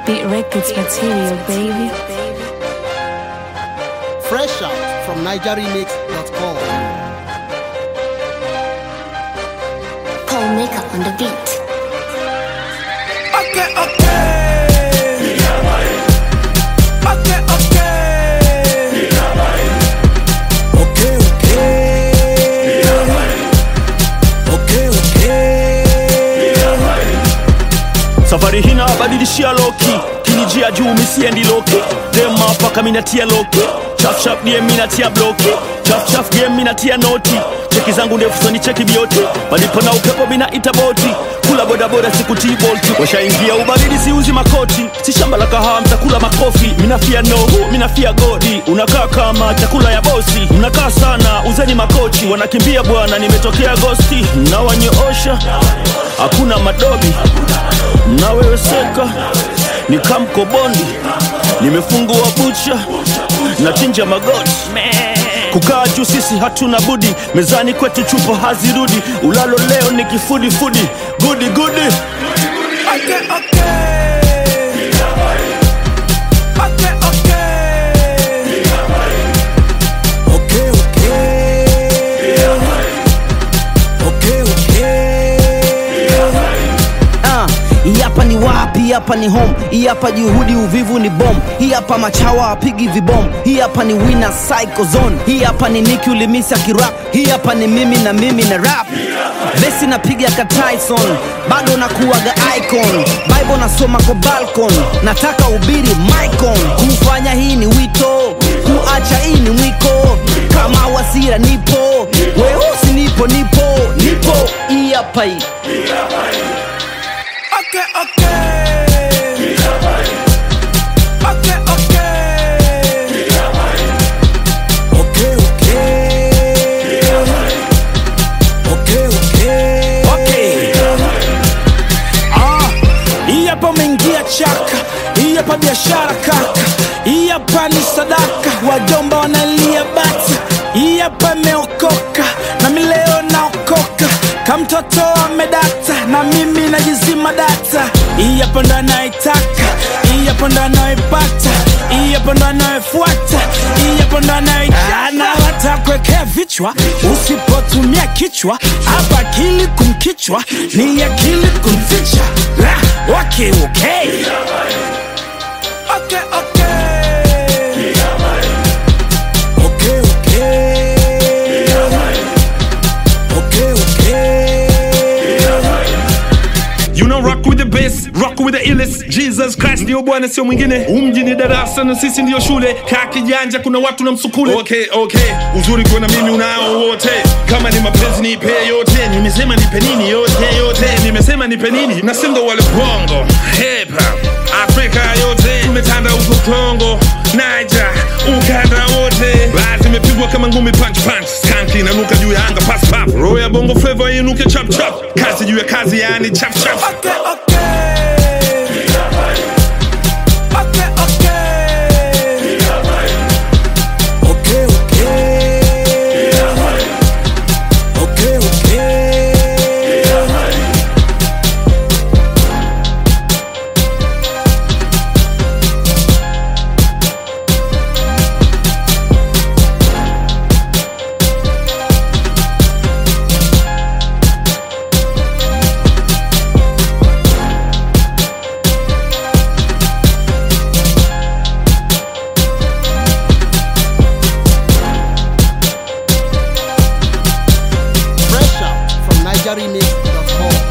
Beat Records material, baby. Fresh out from NigerRemix.com. Paul Makeup on the beat. Okay, okay. Okay, okay. Okay, okay. Okay, okay. safari hii nabadilishia loki kinijia juu misiendi loki dema paka minatia loki chafchaf die minatia bloki chafchaf game minatia noti cheki zangu ndefu soni cheki bioti palipo na upepo minaita boti kula bodaboda sikutii bolti washaingia ubaridi siuzi makoti si shamba la kahawa mtakula makofi minafia nohu minafia godi unakaa kama chakula ya bosi mnakaa sana uzeni makochi wanakimbia bwana nimetokea gosti nawanyoosha hakuna madobi mnaweweseka ni kamkobondi nimefungua bucha nachinja magoti kukaa juu sisi hatuna budi mezani kwetu chupo hazirudi ulalo leo ni kifudifudi gudi gudi Okay, okay. Okay, okay. Okay, okay. Okay, okay. Ah, hii hapa ni wapi? Hii hapa ni home. Hii hapa juhudi, uvivu ni bom. Hii hapa machawa apigi vibom. Hii hapa ni winner psycho zone. Hii hapa ni Nicki ulimisa kirap. Hii hapa ni mimi na mimi na rap. Vesi napiga ka Tyson, bado nakuwaga icon. Bible nasoma kwa balcon, nataka ubiri micon. Kufanya hii ni wito, kuacha hii ni mwiko. Kama wasira nipo, weusi nipo, nipo, nipo. Hii hapa hii. Okay, okay. Okay, okay. Okay, okay. Okay, okay. Ah, hii hapa umeingia chaka, hii hapa biashara kaka, hii hapa ni sadaka, wajomba wanalia bata, hii hapa imeokoka na mi leo naokoka, kamtoto amedata na mimi najizima data, hii hapa ndo anaitaka, hii hapa ndo anaipata, hii hapa ndo anayefuata, hii hapa ndo anaijana, watakwekea vichwa usipotumia kichwa, hapa akili kumkichwa ni akili kumficha. Ah, Okay, okay. Okay, okay. Okay, okay. Okay, okay. You know rock with the bass, rock with the illest Jesus Christ ndio bwana sio mwingine umji ni darasa na sisi ndio shule kaa kijanja kuna watu na msukule okay, okay. uzuri kuona mimi unao wote kama ni mapenzi nipe yote nimesema nipe nini yote yote nimesema nipe nini na sindo wale bongo hip hop Afrika yote tumetanda huko Kongo Niger ukanda wote basi imepigwa kama ngumi punch punch skanki inanuka juu ya anga pass pap roho ya bongo flavor inuke chap chap kazi juu ya kazi yani chap chap Okay, okay. Okay, okay. Okay, okay. Okay, okay. Fresh out from NigerRemix.com.